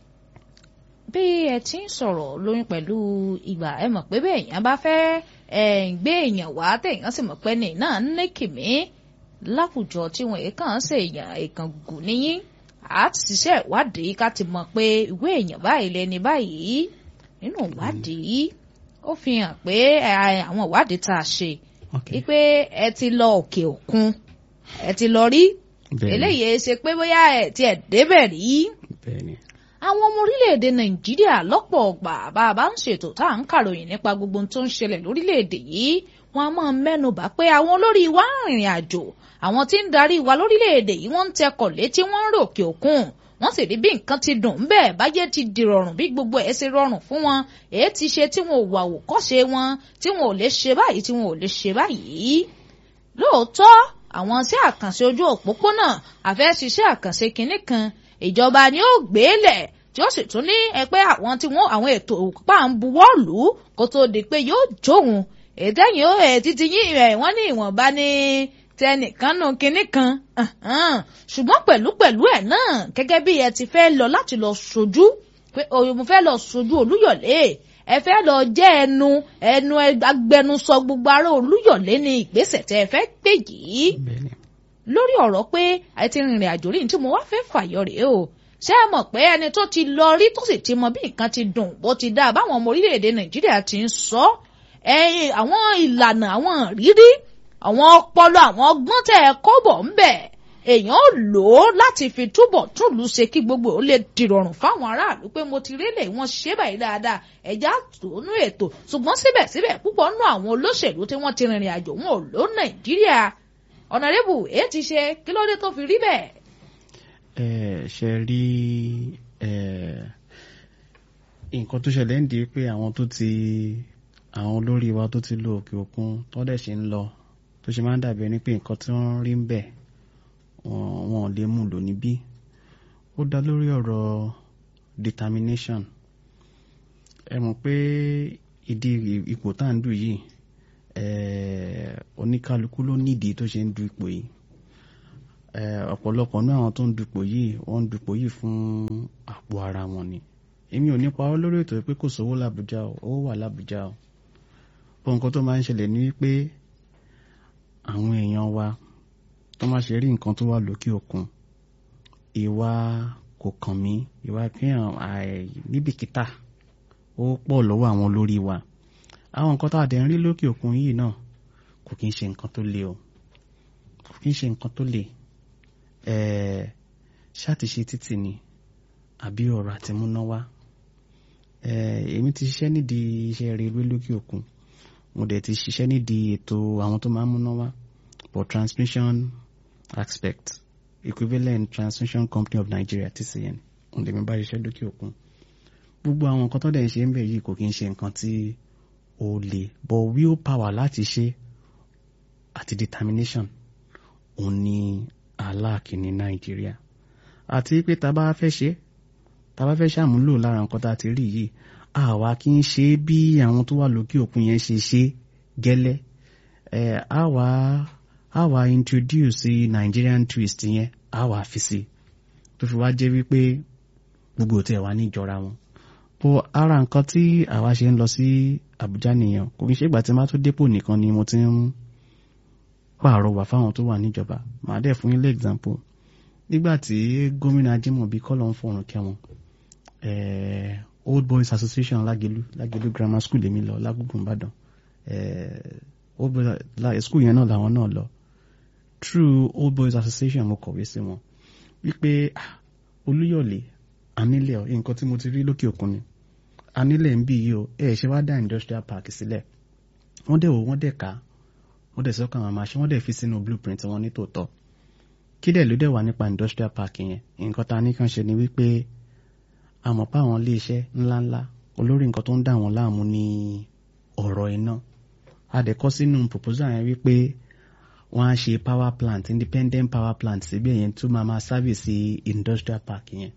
[SPEAKER 1] bí ẹ ti ń sọ̀rọ̀ lóyún pẹ̀lú ìgbà ẹ mọ̀ pé bẹ́ẹ̀ èèyàn bá fẹ́ ẹ̀ ń gbé èèyàn wá téèyàn sì mọ̀ pé ní náà ń ní kìmí láwùjọ tí wọn èèkàn ṣe èèyàn èèkàn gùn níyìn á ti ṣiṣẹ́ ìwádìí ká ti mọ̀ pé ìwé èèyàn báyìí lẹni báyìí nínú ìwádìí ó fi hàn pé ẹ, àwọn ìwádìí tá a ṣe
[SPEAKER 2] Okay.
[SPEAKER 1] wípé ẹ ti lọ òkè òkun ẹ ti lọ rí
[SPEAKER 2] Bẹ́ẹ̀ni,
[SPEAKER 1] eléyìí ṣe pé bóyá ẹ tiẹ̀ débẹ̀ rí
[SPEAKER 2] bẹ́ẹ̀ni.
[SPEAKER 1] àwọn ọmọ orílẹ̀-èdè nàìjíríà lọ́pọ̀ ọgbà bá a bá ń ṣètò tá à ń kàròyìn nípa gbogbo ohun tó ń ṣẹlẹ̀ lórílẹ̀-èdè yìí wọn a máa mẹ́nubà pé àwọn olórí wa ń rìnrìn àjò àwọn tí ń darí wa lórílẹ̀-èdè yìí wọ́n ń tẹkọ̀ létí wọ́n ń ròkè òkun wọ́n sì rí bí nǹkan ti dùn ń bẹ́ẹ̀ báyé ti di rọrùn bí gbogbo ẹ̀ ṣe rọrùn fún wọn èyí ti ṣe tí wọn ò wà òkọ́ṣe wọn tí wọn ò lè ṣe báyìí tí wọn ò lè ṣe báyìí lóòótọ́ àwọn iṣẹ́ àkànṣe ojú òpópónà àfẹ́ ṣiṣẹ́ àkànṣe kinní kan ìjọba ni ó gbé lẹ̀ tí ó sì tún ní ẹgbẹ́ àwọn tí wọ́n àwọn ètò òpá ń buwọ́ lù ú kó tó di pé yóò jóhun ètẹ́yìn ó ẹ̀ títí yín ẹ̀ wọ́n ní ìwọ̀nba ní tẹnìkan nù kinní kan Ahan. ṣùgbọ́n pẹ̀lú pẹ̀lú ẹ̀ náà gẹ́gẹ́ bí ẹ ti fẹ́ lọ láti lọ sojú pé òye mo fẹ́ lọ sojú olúyọ̀lé ẹ fẹ́ lọ jẹ́ ẹnu ẹnu agbẹnusọ gbogbo ará olúyọ̀lé ní ìgbésẹ̀ tẹ́ ẹ fẹ́ gbé yìí
[SPEAKER 2] Bẹ́ẹ̀ni.
[SPEAKER 1] lórí ọ̀rọ̀ pé ẹ ti rìnrìn àjò rí ní tí mo wá fẹ́ fàyọ rèé o ṣé ẹ mọ̀ pé ẹni tó ti lọ rí tó sì ti mọ bí nǹkan ti dùn bó ti dáa báwọn ọmọ orílẹ̀-èdè nàìjíríà ti ń sọ ẹ̀yìn àwọn ìlànà àwọn rírí àwọn ọpọlọ àwọn ọgbọ́n tẹ̀ ẹ́ kọ́bọ̀ ń bẹ̀ èèyàn ò lò ó láti fi túbọ̀ túlù ṣe kí gbogbo ó lè dìrọ̀rùn fáwọn aráàlú pé mo ti rélé wọn ṣe báyìí dáadáa ẹ̀já tónú ètò ṣùgbọ́n síbẹ̀síbẹ̀ púpọ̀ nú àwọn olóṣèlú tí wọ́n ti rìnrìn àjò wọn ò lò nàìjíríà ọ̀nàrẹ́bù èyí ti ṣe kí ló dé tó fi rí bẹ́ẹ̀.
[SPEAKER 2] ẹ ṣe rí ẹ nǹkan tó ṣẹlẹ̀ ń di pé àwọn tó ti àwọn olórí wa tó ti lo òkè òkun tó dẹ̀ ṣe ń lọ tó ṣe máa ń dàbí ẹni pé nǹkan tí wọ́n rí ń bẹ̀ wọn ò lè mú lò níbí ó dá lórí ọ̀rọ̀ determination ẹ mọ̀ pé ìdí ipò tá à ń dù yìí oníkálukú ló nídìí tó ṣe ń du ipò yìí ọ̀pọ̀lọpọ̀ náà àwọn tó ń dupò yìí wọ́n ń dupò yìí fún àpò ara wọn ni èmi ò ní parọ́ lórí ètò pé kò sówó làbújá o owó wà làbújá o bó nǹkan tó máa ń ṣẹlẹ̀ ní wípé àwọn èèyàn wa tó máa ṣe rí nǹkan tó wà lókè òkun ìwà kò kàn mí ìwà kíyàn níbìkítà ó pọ̀ lọ́wọ́ àwọn olórí wa àwọn nǹkan tá a dẹ̀ ń rí lókè òkun yìí náà kò kí ń ṣe nǹkan tó le o kò kí ń ṣe nǹkan tó le ṣàtìṣe títì ni àbí ọ̀rọ̀ àtimúnáwá èmi ti ṣiṣẹ́ nídìí iṣẹ́ rere lókè òkun mo dẹ̀ ti ṣiṣẹ́ nídìí ètò àwọn tó máa ń múná wá for transmission aspect equivalent transmission company of Nigeria TCN mo dẹ̀ mi bá ṣiṣẹ́ lókè òkun gbogbo àwọn nǹkan tó dẹ̀ ń ṣe ń bẹ̀ yìí kò kí ń ṣe nǹkan tí ó le but will power láti ṣe àti determination òun ni aláàkì ní Nàìjíríà àti pé tá a bá fẹ́ ṣe tá a bá fẹ́ ṣàmúlò lára nǹkan tá a ti rí yìí àwa kì í ṣe bí àwọn tó wà lókè òkun yẹn ṣe ṣe gẹ́lẹ́ ẹ̀ àwa àwa introduce Nigerian twist yẹn àwa fi sí tó fi wá jẹ́ wípé gbogbo tẹ̀ wá níjọra wọn bó ara nǹkan tí àwa ṣe ń lọ sí Àbújá nìyẹn kò kí n ṣe ìgbà tí má tó dépò nìkan ni mo ti ń pààrọwà fáwọn tó wà níjọba màá dẹ̀ fún yín lé example nígbà tí gómìnà Ajímọ̀bí kọ́lọ̀ ń fọ̀rùn kẹwọn Old Boys Association Lágelú Lágelú Grammar School èmi lọ lágùgùn Ìbàdàn Old Boys school yẹn náà làwọn náà lọ through Old Boys Association mo kọ̀wé sí wọn wípé Olúyọ̀lé anílẹ̀ nǹkan tí mo ti rí lókè òkun ni anílẹ̀ ń bí yìí o ẹ ṣe wá dá industrial park sílẹ̀ wọ́n dẹ̀ wò wọ́n dẹ̀ ká wọ́n dẹ̀ sọ́kàn àwọn àmàṣe wọ́n dẹ̀ fi sínú blueprint wọn ní tòótọ́ kí dẹ̀ ló dẹ̀ wà nípa industrial park yẹn nǹkan ta ní kàn ṣe ni wípé àmọ́ pa àwọn ilé iṣẹ́ ńláńlá olórí nǹkan tó ń dà wọ́n láàmú ní ọ̀rọ̀ iná a dẹ̀ kọ́ sínú proposal yẹn wípé wọ́n á ṣe power plant independent power plant síbẹ̀ yẹn tó máa máa service industrial park yẹn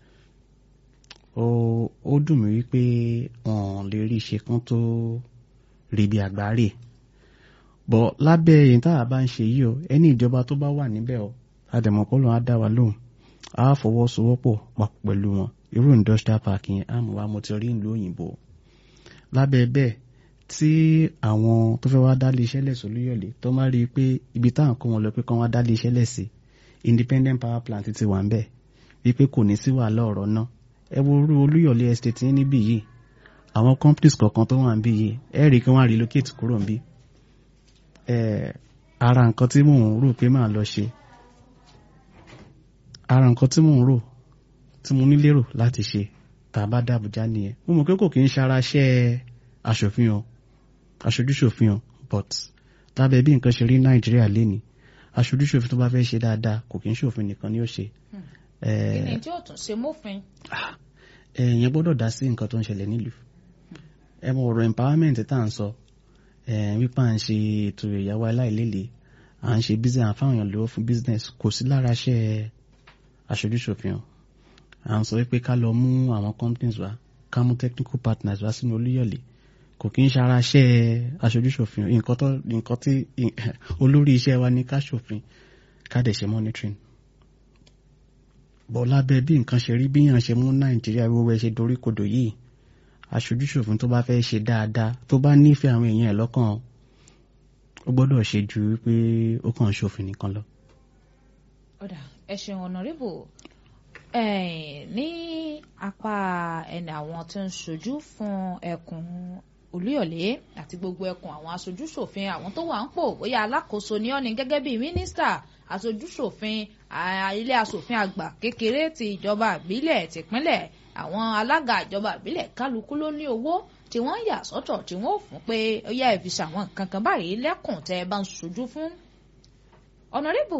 [SPEAKER 2] ó dùn mí wípé wọn lè rí iṣẹ́ kan tó rí bí àgbáre bọ̀ lábẹ́ èyí tá a bá ń ṣe yìí o ẹni ìjọba tó bá wà níbẹ̀ o àdèmọ̀pọ̀lọ́ á dá wa lóhùn á fọwọ́sowọ́pọ̀ papọ̀ pẹ̀lú wọn irú industrial park yẹn á mọ̀ wá mo ti rí ìlú òyìnbó lábẹ́ bẹ́ẹ̀ tí àwọn tó fẹ́ wá dálé iṣẹ́ lẹ̀sọ́ lóyọ̀lé tó má rí i pé ibi táwọn kó wọn lọ pé kán wá dálé iṣẹ́ lẹ̀sí independent power plant ti wà ń bẹ̀ wípé kò ní sí wàhálà ọ̀rọ̀ náà ẹ wo orú olúyọ̀lé estate yín níbí yìí àwọn companies kọ̀ọ̀kan tó wà ń bí yìí ẹ rí i kí wọ́n á relocate kúrò ń bí ara nǹkan tí mò ń rò pé màá lọ ṣe ara nǹkan tí mò ń rò tí mo ní lérò láti ṣe tá a bá dá Àbújá nìyẹn mo mọ̀ pé kò kí ń ṣara ṣẹ́ aṣòfin o aṣojúṣòfin o but lábẹ́ bí nǹkan ṣe rí Nàìjíríà lénìí aṣojúṣòfin tó bá fẹ́ ṣe dáadáa kò kí ń ṣòfin nìkan ni ó ṣe.
[SPEAKER 1] ìní tí ó tún ṣe mófin.
[SPEAKER 2] èèyàn gbọ́dọ̀ dá sí nǹkan tó ń ṣẹlẹ̀ nílùú ẹ mọ ọ̀rọ̀ empowerment tá à ń sọ wípé à ń ṣe ètò ìyàwó aláìlélẹ̀ à ń ṣe business àfáwọn èèyàn lówó fún business kò sí lára ṣẹ́ aṣojúṣòfin o à ń sọ wípé ká lọ mú àwọn companies wa ká mú technical partners wá sínú Olúyọ̀lé kò kí ń ṣara ṣẹ́ aṣojúṣòfin nǹkan tó nǹkan tí olórí iṣẹ́ wa ní ká ṣòfin ká dẹ̀ ṣe monitoring bọ́ lábẹ́ bí nǹkan ṣe rí bí yàn ṣe mú Nàìjíríà wíwọ́ ẹ ṣe dorí kodò yìí aṣojúṣòfin tó bá fẹ́ ṣe dáadáa tó bá nífẹ̀ẹ́ àwọn èèyàn ẹ̀ lọ́kàn ó gbọ́dọ̀ ṣe ju wípé ó kàn ń ṣòfin nìkan lọ.
[SPEAKER 1] ọ̀dà ẹ ṣeun ọ̀nàrẹ́bù ní apá ẹni àwọn tó ń ṣojú fún ẹkùn olúyọ̀lé àti gbogbo ẹkùn àwọn aṣojú ṣòfin àwọn tó wà ń pò bóyá alákòóso ni ó ní gẹ́gẹ́ bíi mínísítà aṣojú ṣòfin ilé aṣòfin àgbà kékeré ti ìjọba ìbílẹ̀ tìpínlẹ̀ àwọn alága ìjọba ìbílẹ̀ kálukú ló ní owó tí wọ́n yà sọ́tọ̀ tí wọ́n ò fún pé ó yá ẹ fi ṣàwọn nǹkan kan báyìí lẹ́kùn tẹ́ ẹ bá ń ṣojú fún. ọ̀nàrẹ́bù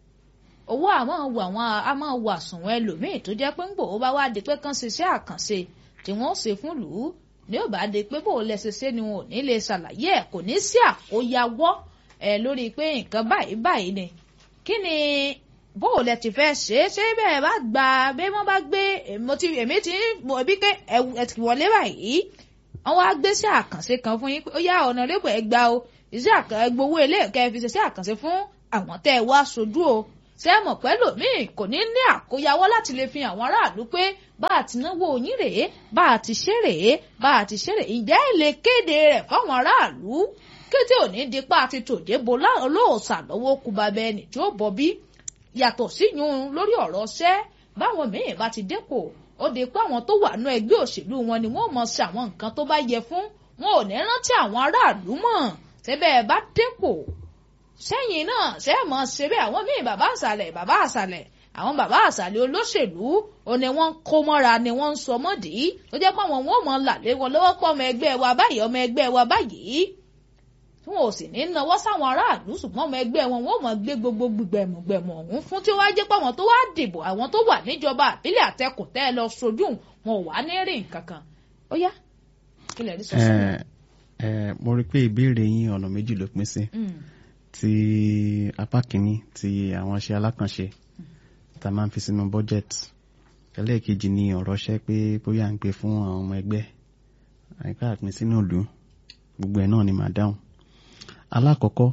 [SPEAKER 1] owó àmọ́ wọ àwọn a máa wọ àsùnwọ̀n ẹlòmíì tó jẹ́ pé ń gbò ó bá wá di pé kán ṣiṣẹ́ àkànṣe tí wọ́n ṣe fún lù ú ní ò bá di pé bó o lẹ ṣe ṣe ni wọn ò ní lè ṣàlàyé ẹ̀ kò ní sí àkóyawọ́ ẹ̀ lórí pé nǹkan báyìí báyìí ni kí ni bó o lẹ ti fẹ́ ṣe é ṣé bẹ́ẹ̀ bá gba bí wọ́n bá gbé èmi ti mọ̀ bí pé ẹ ti wọlé báyìí wọ́n wá gbé sí àkànṣe kan fún yín pé ó yá ọ̀nà lébò ẹ gba o iṣẹ́ gbowó ilé ẹ̀kẹ́ fi ṣe sí àkànṣe fún àwọn tẹ́ ẹ wá sojú o ṣé ẹ mọ̀ pẹ́ lòmíì kò ní ní àkóyawọ́ láti lè fi àwọn aráàlú pé bá a ti náwó yín rèé bá a ti ṣe rèé bá a ti ṣe rèé ǹjẹ́ ẹ lè kéde rẹ̀ fáwọn aráàlú kété òní dípá àti tòde bo olóòṣà lọ́wọ́ kú babẹ́ ẹni tí ó bọ̀ bí yàtọ̀ síyún lórí ọ̀rọ̀ ṣẹ́ báwọn míì bá ti dépò ó di pé àwọn tó wà nú ẹgbẹ́ òṣèlú wọn ni wọ́n mọ̀ ṣe àwọn nǹkan tó bá yẹ fún wọn ò ní rántí àwọn aráàlú mọ̀ ṣẹ́bẹ̀ bá dépò sẹ́yìn náà ṣe é mọ̀ ṣe bẹ́ẹ̀ àwọn míì bàbá àṣàlẹ̀ bàbá àṣàlẹ̀ àwọn bàbá àṣàlẹ̀ olóṣèlú ó ní wọ́n ń kó mọ́ra ni wọ́n ń sọ mọ́dì tó jẹ́ pé àwọn wọn ò mọ̀ làlé wọn lọ́wọ́ pọ̀ ọmọ ẹgbẹ́ wa báyìí ọmọ ẹgbẹ́ wa báyìí tí wọn ò sì ní náwó sáwọn aráàlú ṣùgbọ́n ọmọ ẹgbẹ́ wọn wọn ò mọ̀ gbé gbogbo gbẹ̀mùgbẹ̀mù ọ̀hún fún tí wọ́n á jẹ́ pé àwọn tó wá dìbò àwọn tó wà níjọba àbílẹ̀ àtẹkùn tẹ́ ẹ lọ sojú wọn ò wá ní rí nǹkan kan ó yá kí lè rí sọ sí
[SPEAKER 2] ẹ ẹ mo rí i pé ìbéèrè yín ọ̀nà méjì ló pín sí ti apá kìíní ti àwọn iṣẹ́ alákànṣe tá a máa ń fi sínú budget ẹlẹ́ẹ̀kejì ni ọ̀rọ̀ ṣẹ́ pé bóyá ń pè fún àwọn ọmọ ẹgbẹ́ àyíká àpín sínú ìlú gbogbo ẹ̀ náà ni màá dáhùn alákọ̀ọ́kọ́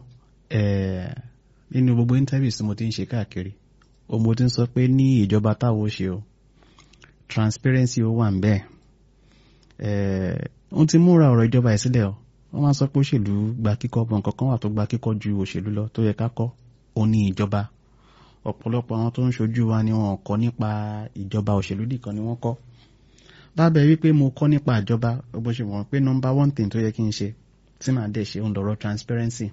[SPEAKER 2] nínú gbogbo interviews tí mo ti ń ṣe káàkiri o mo ti ń sọ pé ní ìjọba táwo ṣe o transparency ó wà ń bẹ́ẹ̀ wọ́n ti múra ọ̀rọ̀ ìjọba ẹ̀ sílẹ̀ o wọ́n máa sọ pé òṣèlú gba kíkọ́ bọ̀ nǹkan kan wà tó gba kíkọ́ ju òṣèlú lọ tó yẹ ká kọ́ ó ní ìjọba ọ̀pọ̀lọpọ̀ àwọn tó ń ṣojú wa ni wọn kọ́ nípa ìjọba òṣèlú nìkan ni wọ́n kọ́ lábẹ́ wípé mo kọ́ nípa ìjọba bó ṣe wọ̀n pé number one thing tó yẹ kí n ṣe tí màá dẹ̀ ṣe ń lọ́rọ̀ transparency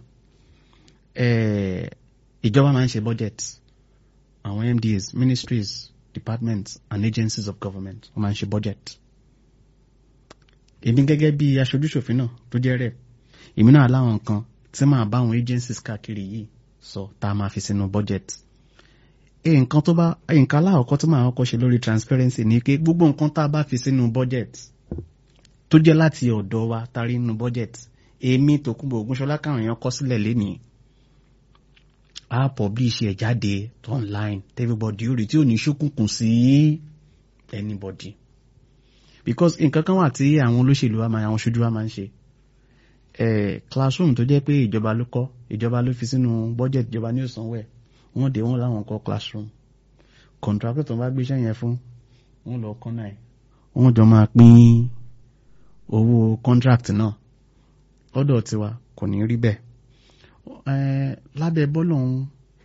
[SPEAKER 2] ìjọba máa ń ṣe budget àwọn MDAs ministries departments and agencies of government wọ́n máa ń ṣe budget èmi gẹ́gẹ́ bí aṣojúṣòfin náà tó jẹ́ rẹ̀ èmi náà láwọn nǹkan tí màá bá àwọn agencies káàkiri yìí sọ tá a máa fi sínú budget nǹkan tó bá nǹkan aláwọ̀kọ́ tó máa kọ́kọ́ ṣe lórí transparency ni pé gbogbo nǹkan tá a bá fi sínú budget tó jẹ́ láti ọ̀dọ̀ wa tarí nínú budget èmi Tòkunbọ̀ Ògúnṣọlá káwọn èèyàn kọ sílẹ̀ lénìí a publish ẹ̀ jáde online everybody ó rí tí ò ní ṣókùnkùn sí anybody because nǹkan kan wà tí àwọn olóṣèlú wa máa àwọn ṣojú wa máa ń ṣe classroom tó jẹ́ pé ìjọba ló kọ́ ìjọba ló fi sínú budget ìjọba ní òsánwó ẹ̀ wọ́n dé wọ́n láwọn kọ́ classroom contractor tó bá gbéṣẹ́ yẹn fún wọ́n lọ kọ́nà ẹ̀ wọ́n jọ máa pín owó contract náà lọ́dọ̀ tiwa kò ní rí bẹ́ẹ̀ lábẹ́ bọ́lọ̀hún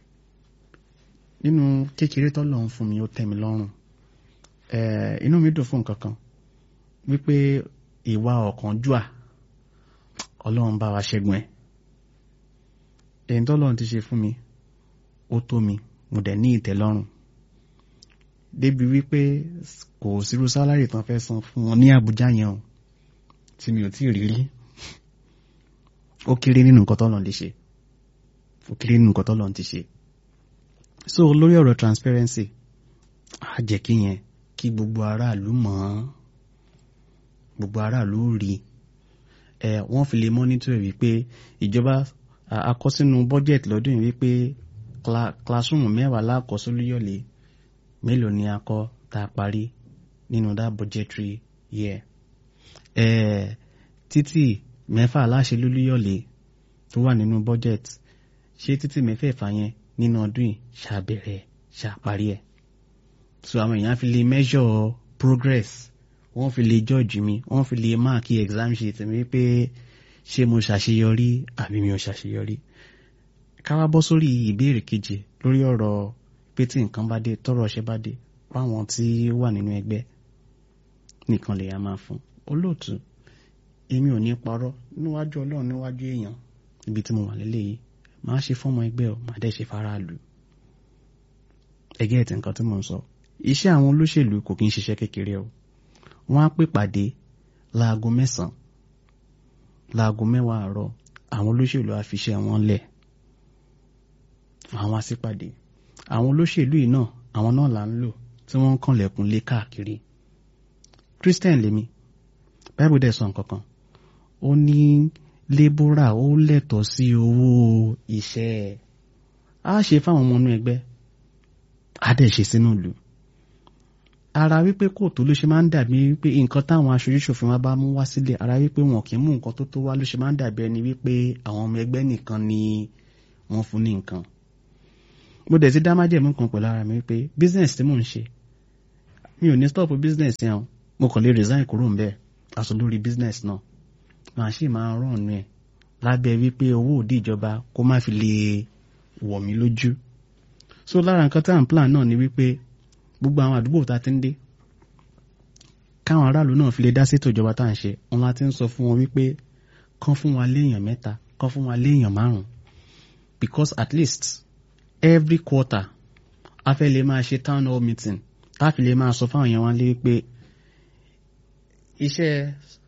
[SPEAKER 2] nínú kékeré tọ́lọ̀hún fún mi ó tẹ́ mi lọ́rùn inú mi dùn fún nǹkan kan wípé ìwà ọ̀kánjúà ọlọ́run bá wa ṣẹ́gun ẹ̀ ẹ̀yìn tọ́lọ́run ti ṣe fún mi ó tó mi mo dẹ̀ ní ìtẹ́lọ́rùn débi wípé kò sírú sálárì tán fẹ́ san fún wọn ní Àbújá yẹn o tí mi ò tí ì rí rí ó kéré nínú nǹkan tọ́lọ́run lè ṣe ó kéré nínú nǹkan tọ́lọ́run ti ṣe so lórí ọ̀rọ̀ transparency á jẹ́ kí yẹn kí gbogbo aráàlú mọ̀ ọ́n gbogbo aráàlú rí ẹ wọ́n fi lè mọ́nítọ̀ ẹ̀ wípé ìjọba àkọsínú budget lọ́dún yìí wípé classroom mẹ́wàá lákọsólúyọ̀lé mélòó ni a kọ́ tá a parí nínú that budgetary year ẹ títì mẹ́fà aláṣẹ lólúyọ̀lé tó wà nínú budget ṣé títì mẹ́fẹ̀ẹ̀fà yẹn nínú ọdún yìí ṣàbẹ̀rẹ̀ ṣàparí ẹ̀ so àwọn èèyàn fi lè measure progress wọ́n fi lè judge mi wọ́n fi lè mark exam sheet mi pé ṣé mo ṣàṣeyọrí àbí mi ò ṣàṣeyọrí ká wá bọ́ sórí ìbéèrè kejì lórí ọ̀rọ̀ pé tí nǹkan bá dé tọ́rọ̀ ṣe bá dé fáwọn tí ó wà nínú ẹgbẹ́ nìkan lè yá máa fún olóòtú èmi ò ní parọ́ níwájú ọlọ́run níwájú èèyàn ibi tí mo wà lélẹ́yìí máa ṣe fọ́mọ ẹgbẹ́ ọ máa dẹ́ ṣe faraàlú ẹgẹ́ ẹ̀tì nǹkan tí mo ń sọ iṣẹ́ àwọn olóṣèlú kò kí ń ṣiṣẹ́ kékeré o wọ́n á pè pàdé láago mẹ́sàn-án láago mẹ́wàá àárọ̀ àwọn olóṣèlú á fiṣẹ́ wọn lẹ̀ àwọn àṣìpàdé àwọn olóṣèlú yìí náà àwọn náà là ń lò tí wọ́n ń kànlẹ̀kùn lé káàkiri christian lèmi bible dẹ̀ sọ nǹkan kan ó ní lébórà ó lẹ́tọ̀ọ́ sí owó iṣẹ́ ẹ̀ á ṣe fáwọn ọmọ inú ẹgbẹ́ á dẹ̀ ṣe sínú ìlú ara wípé kóòtù ló ṣe máa ń dàbí wípé nǹkan táwọn aṣojú ṣòfin wa bá mú wá sílẹ̀ ara wípé wọn kì í mú nǹkan tó tó wá ló ṣe máa ń dàbí ẹni wípé àwọn ọmọ ẹgbẹ́ nìkan ni wọ́n fún ní nǹkan mo dẹ̀ ti dá májẹ̀mú kan pẹ̀lú ara mi wípé business tí mò ń ṣe mi ò ní stop business yẹn o mo kàn lè resign kúrò ńbẹ̀ aṣọ lórí business náà màá sì máa rán ọ̀nù ẹ̀ lábẹ́ wípé owó òdì ìjọba kó má fi lè wọ̀ mí lójú so lára nǹkan tá à ń plan náà ni wípé gbogbo àwọn àdúgbò tá a ti ń dé káwọn aráàlú náà fi lè dá sétò ìjọba tá à ń ṣe wọn láti ń sọ fún wọn wípé kán fún wa léèyàn mẹ́ta kán fún wa léèyàn márùn because at least every quarter a fẹ́ lè máa ṣe town hall meeting tá a fi lè máa sọ fáwọn èèyàn wa lé wípé iṣẹ́